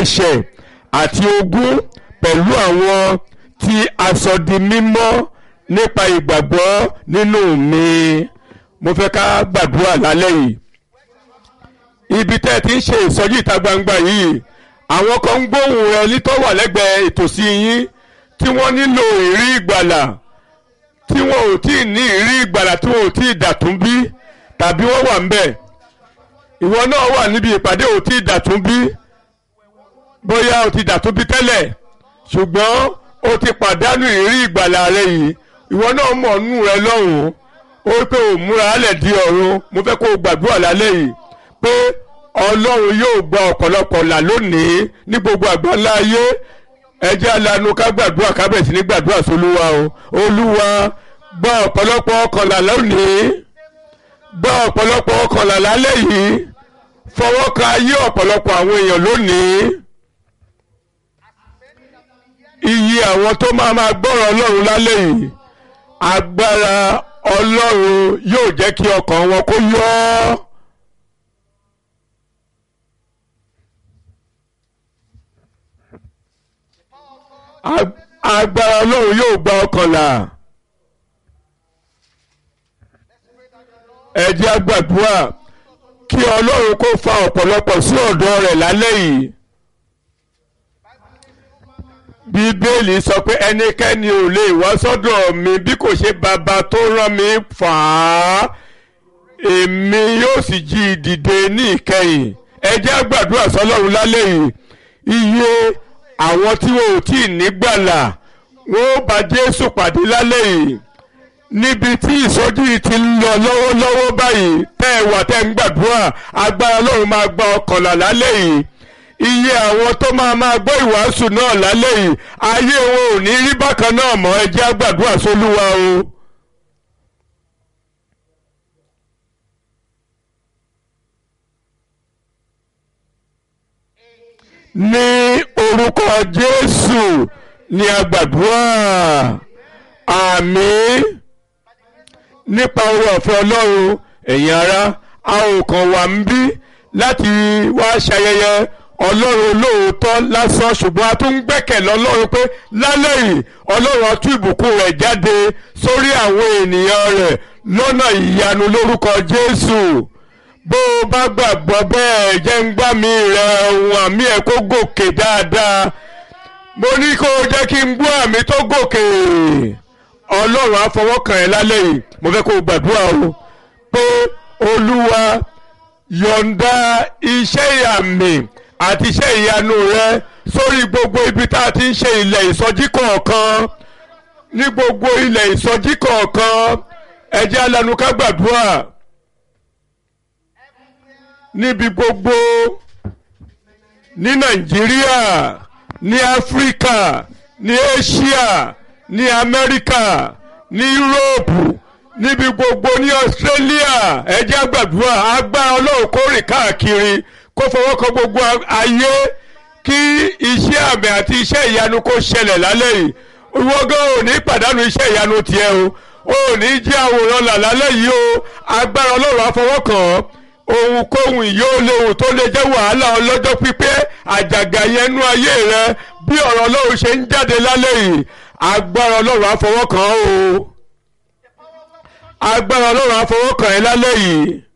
ẹ̀ṣẹ̀ àti ogún pẹ̀lú àwọn tí a sọ di mímọ́ nípa ìgbàgbọ́ nínú mi mo fẹ́ ká gbàdúrà lálẹ́ yìí ibi tẹ́ ẹ ti ń ṣe ìsọjí ìta gbangba yìí àwọn kan ń gbóhùn rẹ nítọ́ wà lẹ́gbẹ̀ẹ́ ìtòsí yín tí wọ́n nílò ìrí ìgbàlà tí wọn ò tí ì ní ìrí ìgbàlà tí wọn ò tí ì dàtún bí tàbí wọ́n wà ń bẹ̀ ìwọ náà wà níbi ìpàdé ò tí ì dàtún bí bóyá o ti dàtún bí tẹ́lẹ̀ ṣùgbọ́n o ti pàdánù ìrí ìgbàlà rẹ yìí ìwọ náà mọ̀ nù rẹ lọ́hùn-ún ó pé ò múra alẹ̀ di ọ̀run mo fẹ́ kó o gbàdúrà lálẹ́ yìí pé ọlọ́run yóò gba ọ̀pọ̀lọpọ̀ là lónìí ní gbogbo àgbáńlá ayé ẹ jẹ́ alanu ká gbàdúrà ká bẹ̀rẹ̀ sí ní gbàdúrà sólúwa o olúwa gba ọ̀pọ̀lọpọ̀ ọkànlá lónìí gba ọ̀pọ̀lọpọ̀ ọkànlá lálẹ́ yìí fọwọ́ ka ayé ọ̀pọ̀lọpọ̀ àwọn èèyàn lónìí iye àwọn tó máa máa gbọ́rọ̀ ọlọ́run lálẹ́ yìí agbára ọlọ́run yóò jẹ́ kí ọkàn wọn kó yọ ọ́. agbára ọlọ́run yóò gba ọkànlá ẹ jẹ́ á gbàdúrà kí ọlọ́run kó fa ọ̀pọ̀lọpọ̀ sí ọ̀dọ̀ rẹ̀ lálẹ́ yìí bíbélì sọ pé ẹnikẹ́ni ò lè wá sọ́dọ̀ mi bí kò ṣe bàbá tó rán mi fà á èmi yóò sì jí i dìde ní ìkẹyìn ẹ jẹ́ á gbàdúrà sọlọ́run lálẹ́ yìí iye àwọn tí wọn ò tí ì nígbàlà wọn ó bá Jésù pàdé lálẹ́ yìí níbi tí ìsọjí yìí ti ń lọ lọ́wọ́lọ́wọ́ báyìí tẹ́ ẹ wà tẹ́ ń gbàdúrà agbára Ọlọ́run máa gba ọkànlá lálẹ́ yìí iye àwọn tó máa máa gbọ́ ìwàásù náà lálẹ́ yìí ayé wọn ò ní rí bákan náà mọ́ ẹ jẹ́ á gbàdúrà sólúwa o. ní orúkọ Jésù ní agbàdúrà àmín nípa oore ọ̀fẹ́ Ọlọ́run ẹ̀yin ará a ò kàn wá ń bí láti wá ṣayẹyẹ Ọlọ́run olóòótọ́ lásán ṣùgbọ́n a tún ń gbẹ́kẹ̀lé Ọlọ́run pé lálẹ́ yìí Ọlọ́run á tú ìbùkún rẹ̀ jáde sórí àwọn ènìyàn rẹ̀ lọ́nà ìyanu lórúkọ Jésù bó o bá gbàgbọ́ bẹ́ẹ̀ jẹ́ ń gbá mi rẹ̀ ohun àmì ẹ̀ kó gòkè dáadáa mo ní kó o jẹ́ kí n gbọ́ àmì tó gòkè ọlọ́run á fọwọ́ kàn ẹ́ lálẹ́ yìí mo fẹ́ kó o gbàdúrà o pé olúwa yọ̀ǹda iṣẹ́ ìyàmì àti iṣẹ́ ìyanu rẹ sórí gbogbo ibi tá a ti ń ṣe ilẹ̀ ìsọjí kọ̀ọ̀kan ní gbogbo ilẹ̀ ìsọjí kọ̀ọ̀kan ẹ jẹ́ alanu ká gbàdúrà níbi gbogbo ní nàìjíríà ní áfíríkà ní asia ní amẹ́ríkà ní yúróòpù níbi gbogbo ní australia ẹ jẹ́ á gbàdúrà agbára ọlọ́run kó rìn káàkiri kó fọwọ́ kan gbogbo ayé kí iṣẹ́ àmì àti iṣẹ́ ìyanu kó ṣẹlẹ̀ lálẹ́ yìí ìwọ́gán ò ní pàdánù iṣẹ́ ìyanu tiẹ̀ o ò ní jẹ́ àwòrán là lálẹ́ yìí o agbára ọlọ́run á fọwọ́ kàn ọ́ ohunkóhun yóò léwu tó lè jẹ́ wàhálà ọlọ́jọ́ pípẹ́ àjàgà yẹn nú ayé rẹ bí ọ̀rọ̀ ọlọ́run ṣe ń jáde lálẹ́ yìí agbára ọlọ́run á fọwọ́ kàn ọ́ o agbára ọlọ́run á fọwọ́ kàn ẹ́ lálẹ́ yìí